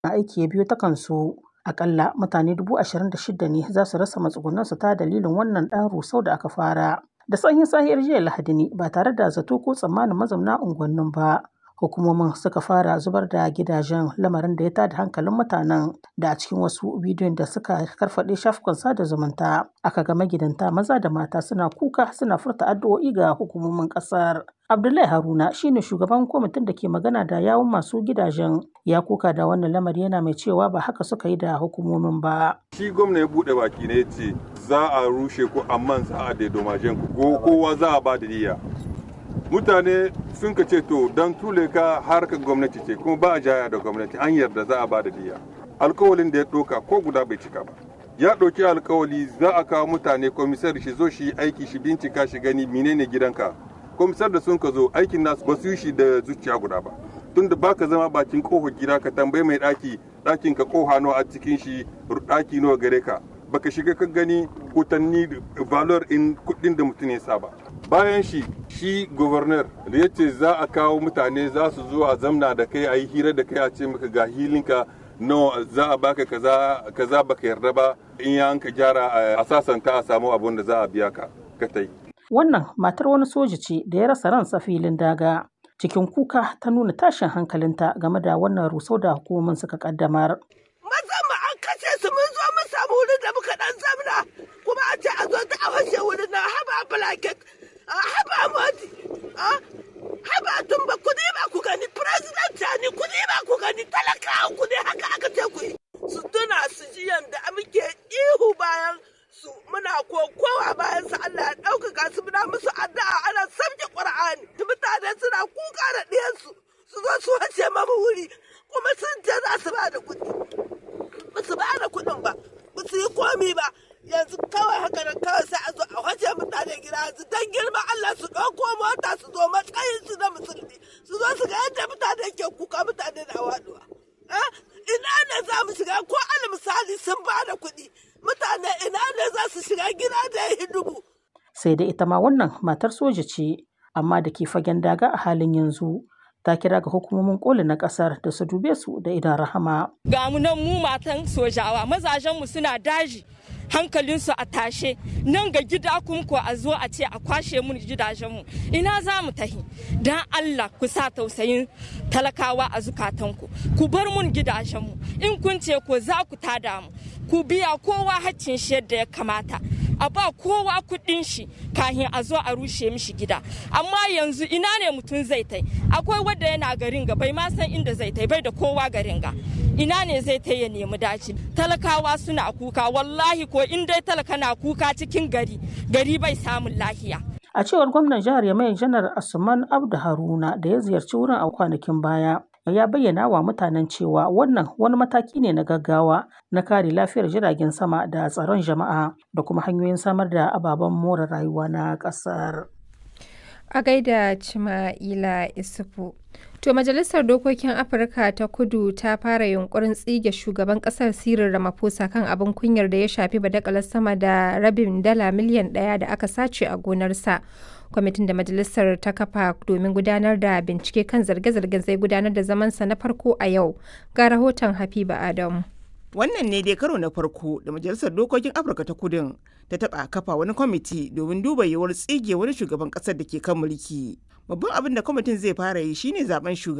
aiki ya biyo ta kansu. Akalla mutane dubu ashirin da shida ne za su rasa matsugunansu ta dalilin wannan ɗan rusau da aka fara. Da sanyin sahiyar jiya Lahadi ne ba tare da zato ko tsammanin mazauna unguwannin ba. Hukumomin suka fara zubar da gidajen lamarin da ya tada hankalin mutanen da a cikin wasu bidiyon da suka karfaɗe shafukan sada zumunta aka ga magidanta maza da mata suna kuka suna furta addu'o'i ga hukumomin ƙasar. Abdullahi Haruna shine shugaban kwamitin da ke magana da yawun masu gidajen ya kuka da wannan lamari yana mai cewa ba haka suka yi da hukumomin ba. Shi gwamna ya buɗe baki ne ce za a rushe ku amma za a daidomajen ku kowa za a ba da niyya. Mutane sun ka ce to don tule ka harkar gwamnati ce kuma ba a jaya da gwamnati an yarda za a ba da niyya. Alkawalin da ya ɗauka ko guda bai cika ba. Ya ɗauki alkawali za a kawo mutane komisar shi zo shi aiki shi bincika shi gani menene gidanka komisar da sun ka zo aikin nasu ba su yi shi da zuciya guda ba tunda baka zama bakin kofar gida ka tambayi mai daki dakin ka koha nawa a cikin shi daki nawa gare ka baka shiga ka gani kutanni valor in kudin da mutum ya saba bayan shi shi governor da ya ce za a kawo mutane za su zo a zamna da kai a yi hira da kai a ce maka ga hilinka no za a baka kaza kaza baka yarda ba in ya ka gyara a sasanta a samu abun da za a biya ka ka tai Wannan matar wani soja ce da ya rasa ransa filin daga. Cikin kuka ta nuna tashin hankalinta game da wannan rusau da hukumomin suka kaddamar. Maza mu an kashe su mun zo mun samu wurin da muka dan zamna kuma a ce a zo ta a fashe wurin na haba blanket haba modi haba tumba ku ne ba ku gani president ni ku ne ba ku gani talakawa ku ne haka aka ce ku yi. Su tuna su ji yanda muke ihu bayan su muna kokowa bayan su Allah ya ɗaukaka su muna musu addu'a ana sabke Qur'ani mutane suna kuka da ɗiyansu su zo su wace mamu wuri kuma sun ce za su ba da kuɗi ba su ba da kuɗin ba ba su yi komi ba yanzu kawai haka nan kawai sai a zo a wace mutane gida yanzu dan girma Allah su ɗauko mota su zo matsayin su na musulmi su zo su ga yadda mutane ke kuka mutane na waɗuwa ina ne za mu shiga ko al misali sun ba da kuɗi mutane ina ne za su shiga gida da ya dubu. Sai da ita ma wannan matar soja ce, amma da ke fagen daga a halin yanzu. Ta kira ga hukumomin koli na kasar da su dube su da idan rahama. Ga mu nan mu matan sojawa mazajenmu suna daji hankalinsu a tashe nan ga gida kuma ko a zo a ce a kwashe mun gidajenmu ina za mu tahi don Allah ku sa tausayin talakawa a zukatanku ku bar mun gidajenmu in kun ce ko za ku tada mu ku biya kowa haccin shi yadda ya kamata a ba kowa kuɗin shi kahin a zo a rushe mishi gida amma yanzu ina ne mutum zai tai akwai wanda yana garin ga bai ma san inda zai tai bai da kowa garin ga ina ne zai tai ya nemi daci talakawa suna kuka wallahi ko in dai talaka na kuka cikin gari gari bai samun lahiya A cewar gwamnan jihar Yamai Janar Asuman Abdu Haruna da ya ziyarci wurin a kwanakin baya, ya bayyana wa mutanen cewa wannan wani mataki ne na gaggawa na kare lafiyar jiragen sama da tsaron jama'a da kuma hanyoyin samar da ababen more rayuwa na ƙasar. A gaida Cima'ila Isufu. To Majalisar Dokokin Afirka ta Kudu ta fara yunkurin tsige shugaban kasar Cyril Ramaphosa kan abin kunyar da ya shafi badakalar sama da rabin dala miliyan ɗaya da aka sace a gonarsa. Kwamitin da Majalisar ta kafa domin gudanar da bincike kan zarge-zargen zai gudanar da zamansa na farko a yau. Ga rahoton Habiba Adamu. Wannan ne dai karo na farko da Majalisar Dokokin Afirka ta Kudin ta taɓa kafa wani kwamiti domin duba yiwuwar tsige wani shugaban ƙasar da ke kan mulki. Babban abin da kwamitin zai fara yi shine zaben shugaban